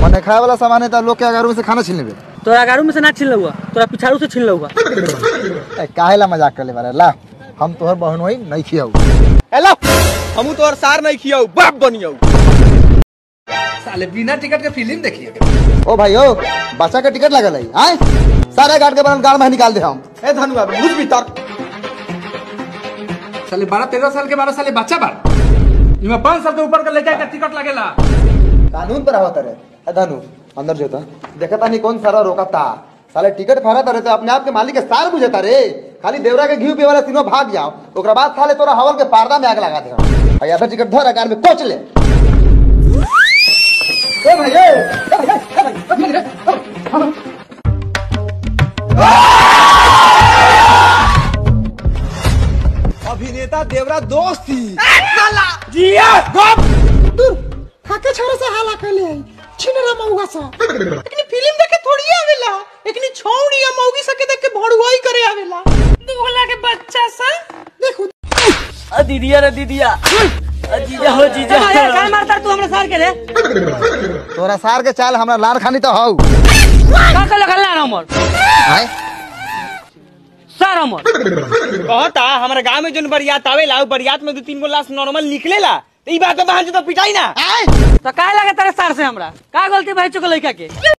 मने खाए वाला सामान है तो लोग के अगर से खाना छीन लेबे तोरा गारू में से ना छीन लहुआ तोरा पिछाड़ू से छीन लहुआ ए, काहे ला मजाक कर ले बारे ला हम तोहर बहन होई नहीं खियाऊ हेलो हमू तोहर सार नहीं खियाऊ बाप बनियाऊ साले बिना टिकट के फिल्म देखिए ओ भाई ओ बच्चा के टिकट लगल है आए सारे गार्ड के बनल गाड़ में निकाल दे हम ए धनुआ बुझ भीतर साले बारह तेरह साल के बारह साल बच्चा बा इमे पाँच साल के ऊपर का लड़का का टिकट लगेला कानून पर आवत रे ए धनु अंदर जोता देखा तानी कौन सारा रोकता साले टिकट फाड़त रहे तो अपने आप के मालिक के सार बुझता रे खाली देवरा के घी पिए वाला तीनों भाग जाओ ओकरा बाद साले तोरा हवल के पर्दा में आग लगा दे भाई आधा टिकट धर अकार में कोच ले ए भाई ए ए भाई, ए भाई, अभिनेता देवरा दोस्त थी खाके छोरे से हाला कर ले आई छिनरा मौगा सा लेकिन फिल्म देखे थोड़ी आवेला लेकिन छौड़ी या मौगी सके देख के भड़ुआई करे आवेला दुगला के बच्चा सा देखो अ दीदिया रे दीदिया अ जीजा हो जीजा काय मारता तू हमरा सार के रे तोरा सार के चाल हमरा लार खानी तो हौ का कल गल्ला हमर आए सार हमर कहता हमारे गांव में जोन बरियात आवेला उ बरियात में दो तीन गो लाश नॉर्मल निकलेला तो ई बात पे बहन जो तो पिटाई ना तो काय लगे तेरे सार से हमरा का गलती भाई चुक लइका के